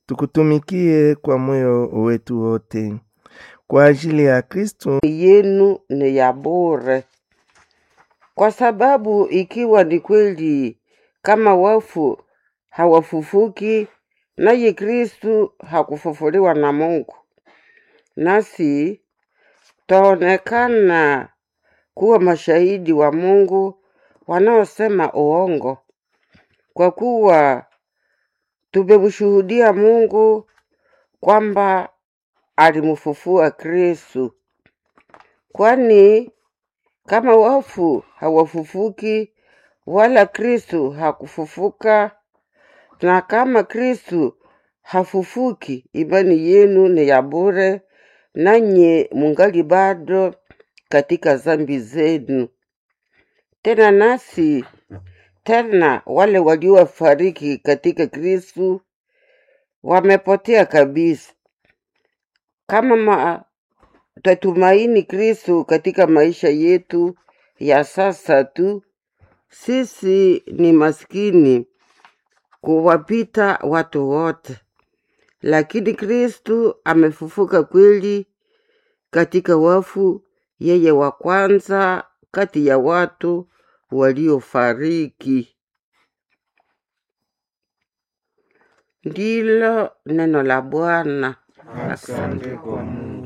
tukutumikie kwa moyo wetu wote kwa ajili ya Kristo yenu ni ya bure, kwa sababu ikiwa ni kweli kama wafu hawafufuki, naye Kristu hakufufuliwa na Mungu, nasi taonekana kuwa mashahidi wa Mungu wanaosema uongo, kwa kuwa tumemshuhudia Mungu kwamba alimfufua Kristu. Kwani kama wafu hawafufuki, wala Kristu hakufufuka, na kama Kristu hafufuki, imani yenu ni ya bure, nanye mungali bado katika zambi zenu. Tena nasi tena wale waliofariki katika Kristu wamepotea kabisa. Kama ma, tatumaini Kristu katika maisha yetu ya sasa tu, sisi ni maskini kuwapita watu wote, lakini Kristu amefufuka kweli katika wafu, yeye wa kwanza kati ya watu waliofariki. Ndilo neno la Bwana. Asante kwa Mungu.